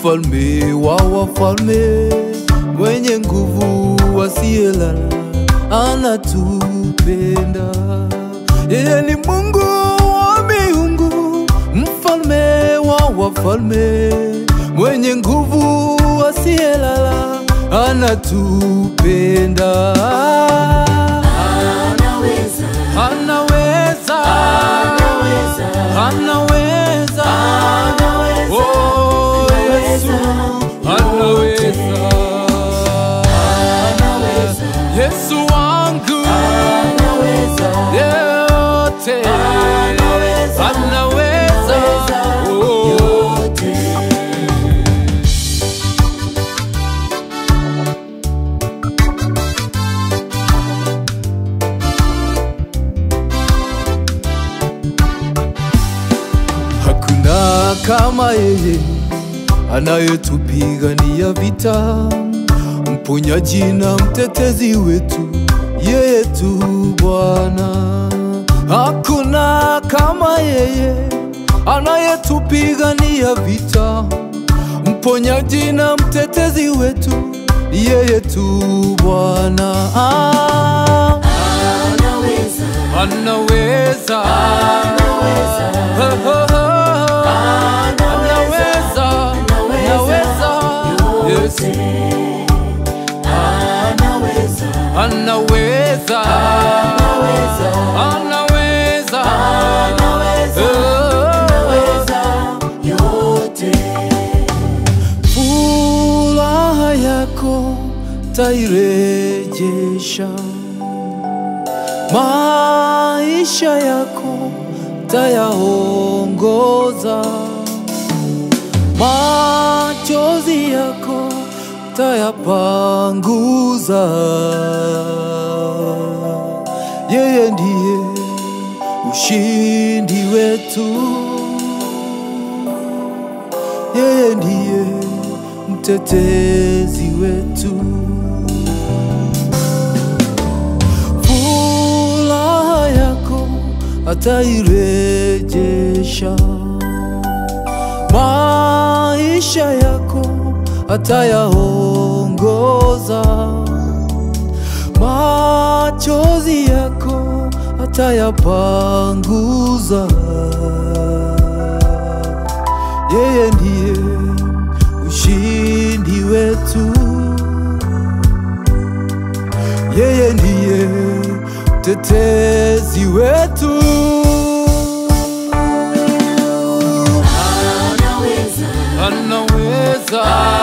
mfalme wa wafalme, mwenye nguvu asiyelala, anatupenda. Yeye ni Mungu wa miungu, mfalme wa wafalme, mwenye nguvu asiyelala, anatupenda. Anaweza, Anaweza, anaweza, anaweza, anaweza, oh Yesu, anaweza, anaweza, Yesu wangu anaweza, yote, Anaweza. anaweza, oh. yote. Hakuna kama yeye anayetupigania vita, mponyaji na mtetezi wetu, yeye tu Bwana. Hakuna kama yeye anayetupigania vita, mponyaji na mtetezi wetu, yeye tu Bwana. Ah, Anaweza, Anaweza, anaweza, anaweza, anaweza, Yesu anaweza, anaweza, anaweza, anaweza, anaweza, yote. furaha yako tairejesha, maisha yako tayaongoza, machozi yako tayapanguza. Yeye ndiye ushindi wetu, yeye ndiye mtetezi wetu. Furaha yako atairejesha, maisha yako atayaongoza, machozi yako atayapanguza. Yeye ndiye ushindi wetu, yeye ndiye mtetezi wetu. Anaweza, Anaweza,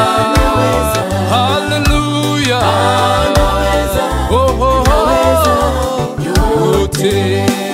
haleluya, anaweza, oh, oh, oh, yote. yote